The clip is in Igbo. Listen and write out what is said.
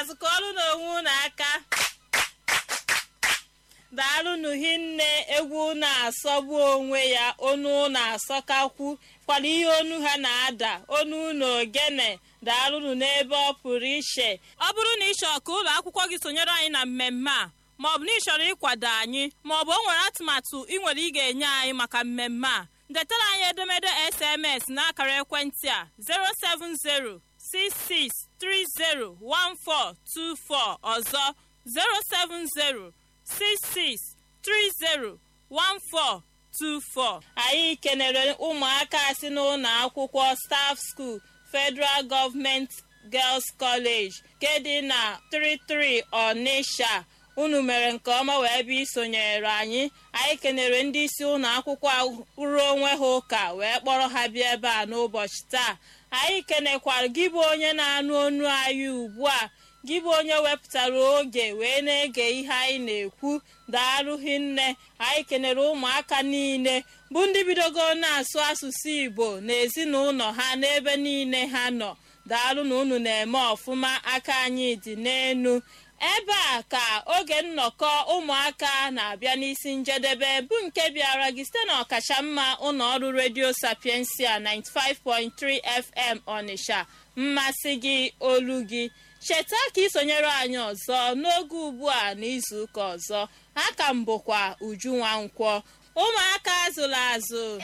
ụmụazụ ka ọrụ n'onwe unu aka daalụnụ hinne egwu na-asọgbu onwe ya onu na-asọkakwu kwara ihe onu ha na-ada onu na ogene daalụnụ n'ebe ọ pụrụ iche ọ bụrụ na ị chọrọ ka ụlọ akwụkwọ gị sonyere anyị na mmemme a maọbụ na ị chọrọ ịkwado anyị maọbụ o nwere atụmatụ ị nwere ị ga-enye anyị maka mmemme a detara anyị edemede sms n'akara ekwentị a 07066301424 ọzọ 07066301424 anyị kenere ụmụaka si n'ụlọ akwụkwọ staff school federal government girls college nke dị na 33 ọnisha unu mere nke ọma wee bịa isonyere anyị anyị kenere ndị isi ụlọ akwụkwọ rụrụ onwe ha ụka wee kpọrọ ha bịa ebe a n'ụbọchị taa anyị kenekwara gị bụ onye na-anụ onu anyị ugbu a gị bụ onye wepụtara oge wee na-ege ihe anyị na-ekwu daalụghị nne anyị kenere ụmụaka niile bụ ndị bidogo na-asụ asụsụ igbo na ezinụlọ ha n'ebe niile ha nọ daalụ na unu na-eme ọfụma aka anyị dị n'enu ebe a ka oge nnọkọ ụmụaka na-abịa n'isi njedebe bụ nke bịara gị site na ọkachamma ụlọọrụ redio sapiensia 95.3 fm ọnịsha mmasị gị olu gị cheta ka isonyere anyị ọzọ n'oge ugbu a n'izuụka ọzọ aka m bụkwa uju nwankwọ ụmụaka azụrụ azụ